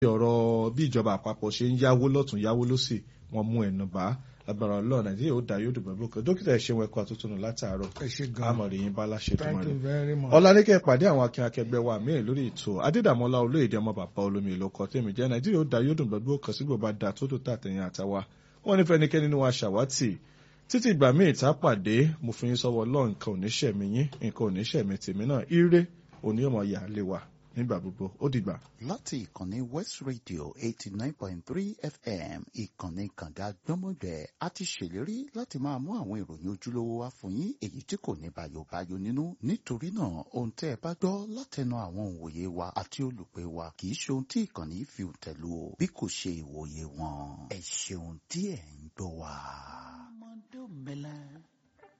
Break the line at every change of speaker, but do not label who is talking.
ọ̀rọ̀ bí ìjọba àpapọ̀ ṣe ń yáwó lọ́tún yáwó lọ́sì wọ́n mú ẹnu bá agbára ọlọ́run nàìjíríà ó dá yóò dùn bẹ́ẹ̀ bókè dókítà ẹ̀ṣẹ̀ wọn ẹ̀kọ́ àtúntò látàárọ̀
ẹ ṣe gan
àmọ̀rì yín bá láṣẹ tó
thank
mọ̀
you very much.
ọ̀làníkẹ́ pàdé àwọn akin akẹgbẹ́ wa míì lórí ètò adédàmọ́lá olóyèdè ọmọ bàbá olómi ìlú ọkọ̀ tèmi jẹ́ nàìjíríà ó dá yóò dùn bẹ́ẹ̀ bókè sígbò bá da tó tó tà tẹ̀yìn àtàwa wọ́n ní fẹ́nikẹ́ni nínú wa ṣàwátì títí ìgbà míì tá a pàdé mo fi yín sọ́wọ́ lọ́ọ̀ nǹkan oníṣẹ̀mí yín nǹkan oníṣẹ̀mí tèmi náà ire òní ọmọ yà á lè wà nígbà gbogbo ó dìgbà.
láti ìkànnì west radio eighty nine point three fm ìkànnì kànga gbọ́mọgbẹ́ a ti ṣèlérí láti máa mú àwọn ìròyìn ojúlówó wá fún yín èyí tí kò ní bàyòbáyò nínú nítorí náà ohun tẹ́ ẹ bá gbọ́ látẹnu àwọn òǹwòye wa àti olùpẹ̀ wa kì í ṣe ohun tí ìkànnì fi tẹ̀lú o bí kò ṣe ìwòye wọn ẹ ṣeun tí ẹ̀ ń gbọ́ wa. ọmọdé mẹlẹ